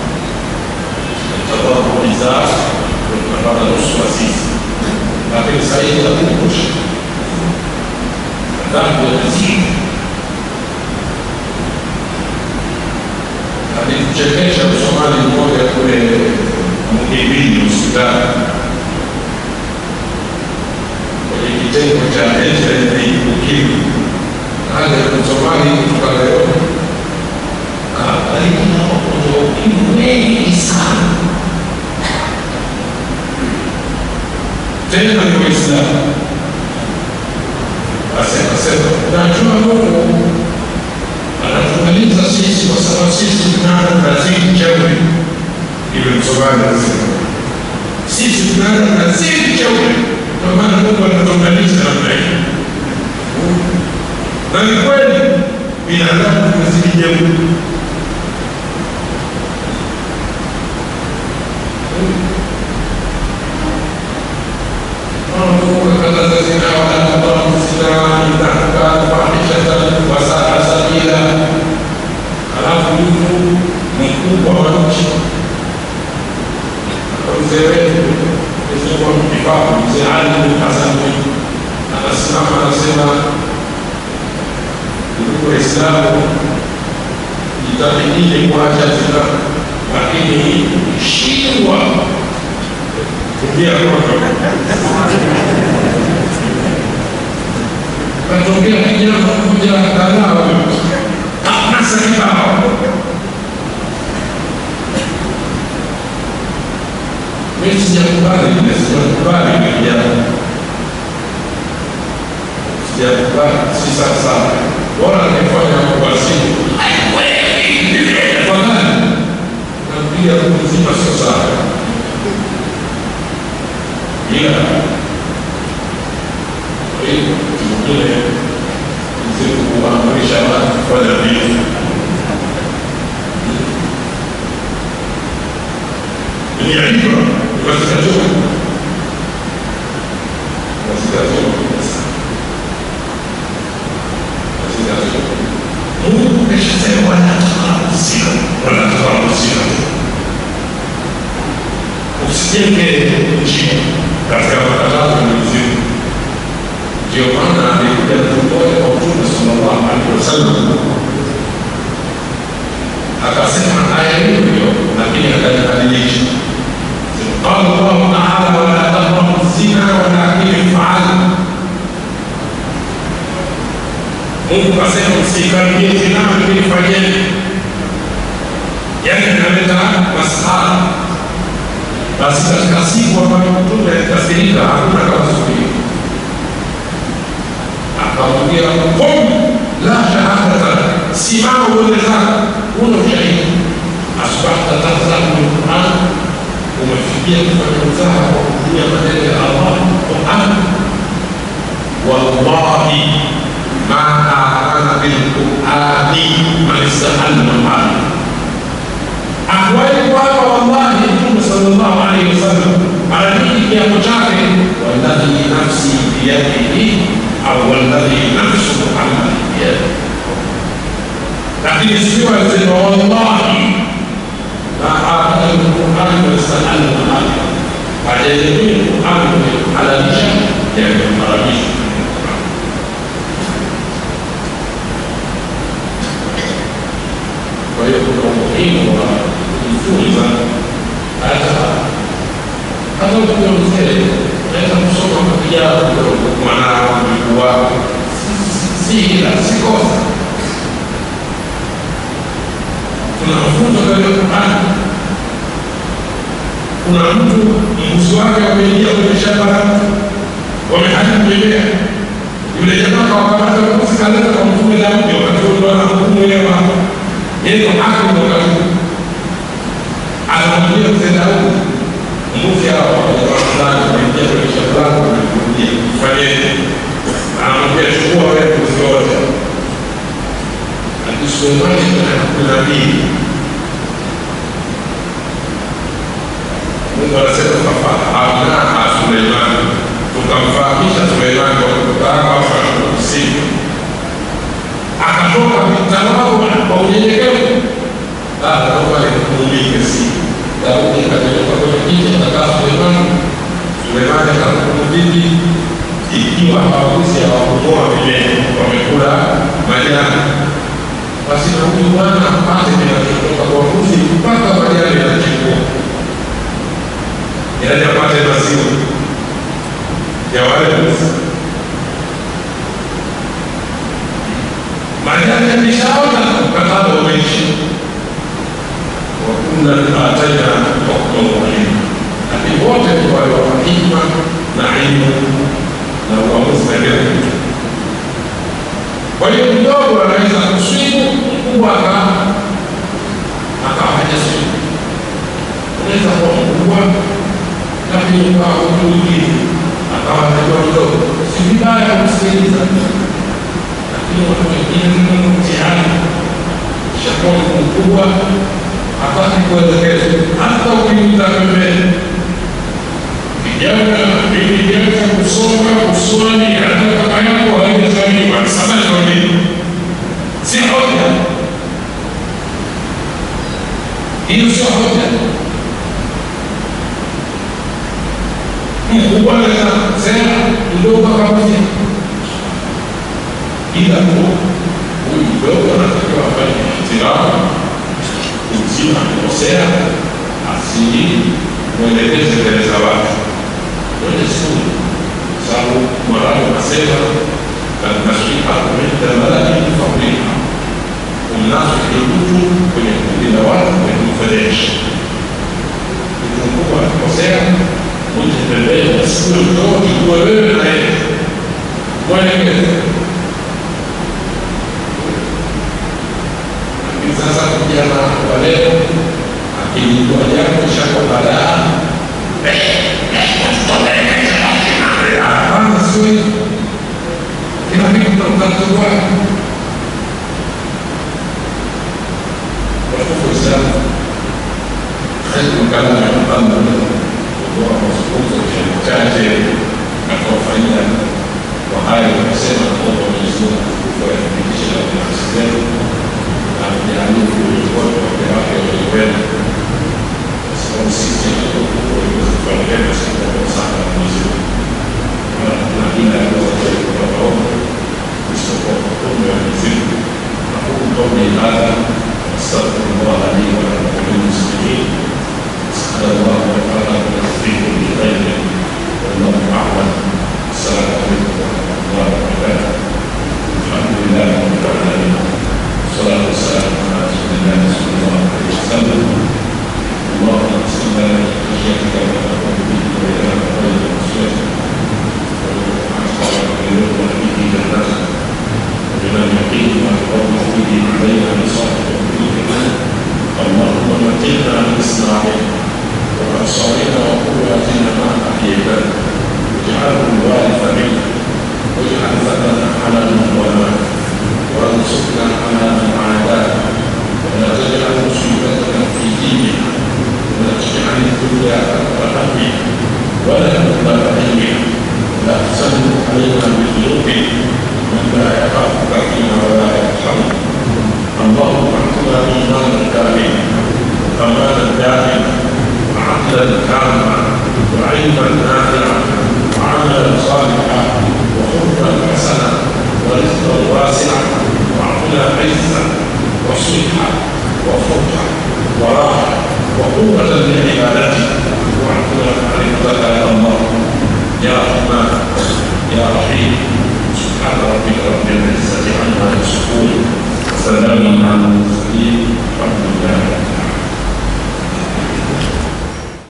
التضرع زاد والنظر نصف وسيس لكن سعيد لا تنقش الذنب يزيد alituchekesha msomali mmoja kule Muhimbili Sudan kwenye kitengo cha HIV ukimwi. Hali ya msomali kutoka leo kabariki na wagonjwa wa ukimwi wengi sana, tena ni Waislamu. Basi akasema najua Mungu anatumaliza sisi kwa sababu sisi tunaanza tunazidi jeuri. Hivyo msomaji anasema sisi tunaanza tunazidi jeuri, ndio maana Mungu anatumaliza namna hiyo. Na ni kweli binadamu tunazidi jeuri. الذين ولا تقربوا الزنا انه كان فاحشه وساء سبيلا alafu mtu mkubwa wa nchi mzee wetu mzee mtifaku mzee Ali bin Hasan anasimama anasema ndugu Waislamu, itabidi kuacha zina, lakini shindwa kumbia koto katokea kijana mmoja kadhaa nasa kibao mimi sijakubali ile sijakubali ile kijana sijakubali si sasa bora nifanya kwa simu tafadhali napiga mzima sio sawa ila kwa hiyo mwingine mzee kuamrisha watu kufanya vitu ni aibu katika Mungu ameshasema wanataka uzima, wanataka uzima. Usijenge nchi katika makatazo ya Mwenyezi Mungu. Ndio maana alikuja mtu mmoja kwa Mtume sallallahu alaihi wasallam akasema aya hiyo hiyo, lakini akaibadilisha. قال الله تعالى ولا تقربوا الزنا ولكن افعلوا Mungu kasema msikaribie zina, lakini fanyeni. Yani inaleta masahara. Basi katika siku ambayo Mtume alikasirika, hakuna kama siku hiyo, akamwambia qum la shahadata, simama uende zako, una ushahidi. Asbahta tahzabu bilquran, umefikia kufanya mzaha kwa kutumia maneno ya Allah Quran. Wallahi ما آمن بالقرآن من استحل محاله akweli kwamba wallahi mtume sallallahu alaihi wasallam mara nyingi kiapo chake walladhi nafsi biyadihi au walladhi nafsu muhammadi biyadihi lakini sio alisema wallahi ma amana bilqurani wastahalla mahali hajaelemia qurani kuhalalisha yameharamisha kwa hiyo kuna umuhimu wa kujifunza hata hata ukiwa mzee unaweza kusoma kapija mwanao mjukuu wako si ila si kosa kuna mafunzo katika Qurani kuna mtu mbuzi wake wameingia kwenye shamba la mtu wameharibu mimea yule jamaa kawakamata mbuzi kaleta kwa mtume Daudi wakati huo ndo anahukumu yeye hapa yeye ndo hakimu wakati huo anamwambia mzee Daudi mbuzi hao wajamaa fulani wameingia kwenye shamba lako wamekurudia fanyeje anamwambia chukua wewe mbuzi wote lakini Sulemani kuna nabii Mungu anasema tukafahamna Suleimani, tukamfahamisha Suleimani kwa kutaka kusini, akatoka mtawao kwa unyenyekevu. Naomba nikuulize, si Daudi akatoka kwenye kiti akakaa Suleimani. Suleimani akahukumu vipi ikiwa hawaguzi hawakumoa mimea, wamekula majani? Basi na huyu bwana apate kinachotoka kwa mbuzi mpaka majani yanachukua yaani apate maziwa ya wale mbuzi. Majani yakishaota mkataba umeishi. Wakuna ataina hukma muhimu, lakini wote ni wale wa hikma na ilmu na uamuzi na kila kitu. Kwa hiyo mdogo anaweza kuswimu, mkubwa akawa akawa hajaswimu. Unaweza kuwa mkubwa lakini ukawa mtu mwingine akawa anajua kidogo, si vibaya kumsikiliza, lakini watu wengine ni mtihani, shakuwa mtu mkubwa hataki kuelekezwa, hata ukimta pembeni. Kijana nilianza kusoma kuswali, hata kaka yako haijazaliwa, sasa ndio nini? Si hoja hiyo, sio hoja. mkubwa anaweza kusema mdogo akamwambia, ila tu huyu mdogo anatakiwa afanye ihtiram mzima akikosea asimwelekeze mbele za watu kwenye skuli, sababu Mwarabu anasema alnasiha inda malaki fabriha, umnasihi mtu kwenye kundi la watu kwenye kumfedhesha. Mtu mkubwa akikosea, mtu pembeni, asikue mtoto, kuwe wewe na yeye mwelekeze sasa vijana wa leo akijua jambo chako badaa kwanza sio kila kitu tunatatua watukufu Waislamu khairu kalami aqalla kutoa mazungumzo machache na kuwafanyia kwa hayo kusema kwamba Mwenyezi Mungu atukufu ayathibitishe na nafsi zetu na kujalia kuongoza wake wake walikwenda kwa sababu sisi tunapenda sana na Mwenyezi Mungu na kuna kila kuweza kutoka isipokuwa kwa kumbe wa Mwenyezi Mungu na huku قولي هذا استغفر الله لي ولكم وللمسلمين اسال الله تعالى بالتوفيق بخير والله اعلم السلام عليكم ورحمه الله وبركاته الحمد لله رب العالمين والصلاه والسلام على رسول الله صلى الله عليه وسلم اللهم صل على خشيتك وتقوم به والى خير رسولك وعلى به جنتك وبمن يقين ويقوم به بين مصائب اللهم متنا باسماعنا وابصارنا وقواتنا ما احييتنا واجعله الوارث منا واجعل ثمنا على من ظلمنا وانصرنا على من عادانا ولا تجعل مصيبتنا في ديننا ولا تجعل الدنيا اكبر همنا ولا مبلغ علمنا ولا تسلط علينا بذنوبنا من لا يخافك فينا ولا يرحمنا اللهم اعطنا ايمانا كاملا وكمالا دائما وعقلا كاملا وعلما نافعا وعملا صالحا وخلقا حسنا ورزقا واسعا وعقلا عزا وصحا وفرحا وراحه وقوة لعبادتك وعقلا معرفتك يا الله يا رحمن يا رحيم سبحان ربك رب العزة عما يصفون وسلام على المرسلين الحمد لله